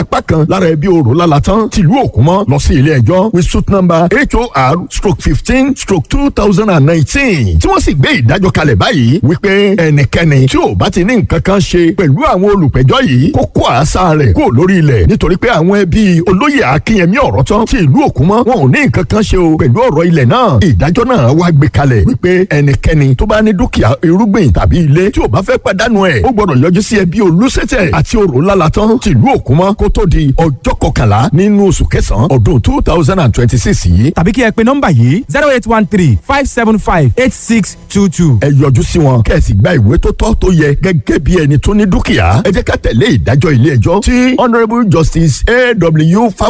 apá kan lára ẹbí orò lálátán tìlú òkúmọ́ lọ sí ilé ẹjọ́ with suit number hor stroke fifteen stroke two thousand and nineteen tí wọ́n sì gbé ìdájọ́ kalẹ̀ báyìí wípé ẹnikẹ́ni tí ò bá ti ní nǹkan kan ṣe pẹ̀lú àwọn olùpẹ̀jọ́ yìí kó kó àṣà rẹ̀ kó lórí ilẹ̀ nítorí pé àwọn ẹbí olóyè akínyẹmí ọ̀rọ̀ tán tí ìlú òkúmọ́ wọn ò ní nǹkan kan ṣe o pẹ̀lú ọ̀rọ̀ ilẹ̀ náà ìdájọ́ náà wá gbé kalẹ̀ wípé ẹnikẹ́ni tó bá ní dúkìá irúgbìn tàbí ilé tí ò bá fẹ́ pàdánù ẹ̀ ó gbọ́dọ̀ yọjú sí ẹbí olùsẹ̀tẹ̀ àti òrò lálátán tìlú òkúmọ́ kó tó di ọjọ́ kọkànlá nínú oṣù kẹsàn-án ọdún two thousand and twenty six yìí. tàbí kí ẹ pe nọ́mbà yìí zero eight one three five seven five eight six two two. ẹ yọjú sí wọn kẹ́sì gba ìwé tó tọ́ tó yẹ gẹ́gẹ́ bí ẹni tó ní dúkìá ẹ jẹ́ ká tẹ̀lé ìdájọ́ ilé ẹjọ́ tí honourable justice a w